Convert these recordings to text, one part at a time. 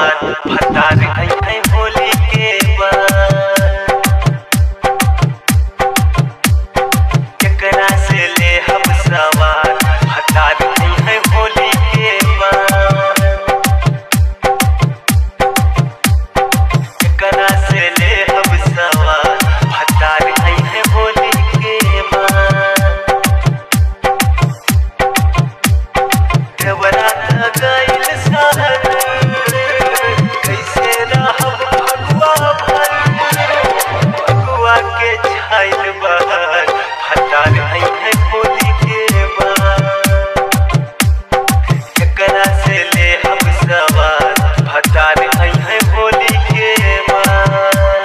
सवार भतार आई है होली के बाद केकरा से ले हम सवार भतार आई है होली के बाद केकरा से ले हम सवार भतार आई है होली के बाद देवरा गइल सहर कैसे रहब भगवा भर भगवा के छाइल बहर भतार आई है होली के बाद केकरा से ले हम सवार भतार आई है होली के बाद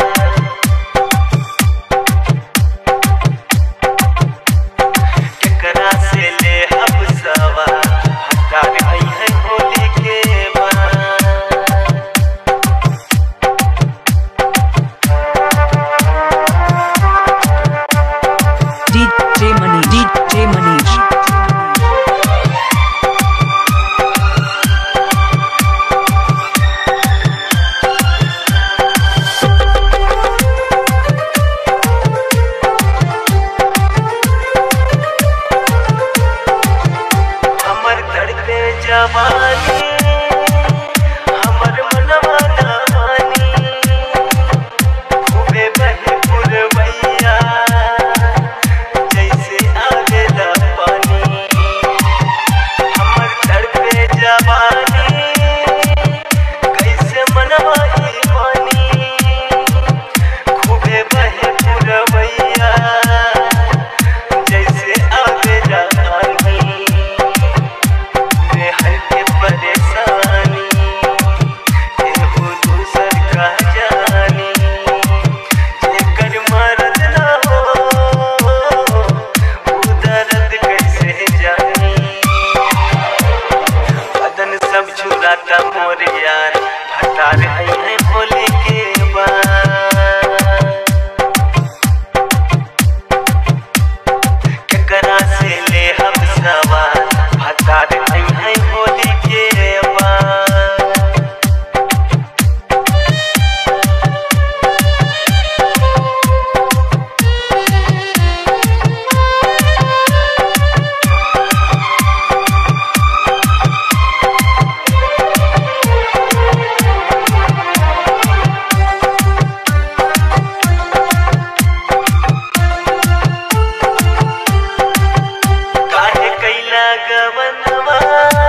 केकरा से ले हम सवार भतार आई है होली के बाद DJ Manish. DJ Manish. हमर तड़पे जवानी हमर मनवा ना मानी खूबे बहे पुरवैया जैसे आवेला पानी हमर तड़पे जवानी कैसे मनवा ई मानी खूबे बहे पुरवैया जैसे आवेला पानी में हर के परेशानी एहो दूसर का जानी जेकर मरद ना हो उ दर्द कैसे जानी बदन सब छुराता मोर यार भटार आई है होली के बाद केकरा से ले हम सवार भतार आई है होली के बाद काहे कैला गवनवा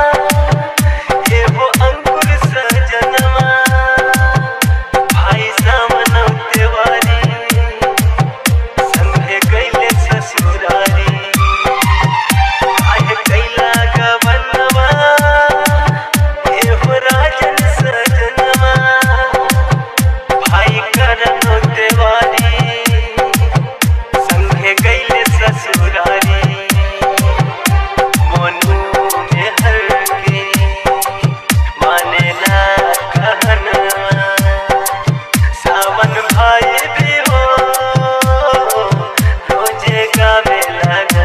एहो अंकुर सजनवा भाई सामनव तिवारी संगे कैले ससुरारी काहे कैला गवनवा एहो राजन सजनवा भाई करनो तिवारी संगे कैले ससुरारी मोनू में हर के माने ना कहनवा सावन भाई भी हो रोजे गावे लगा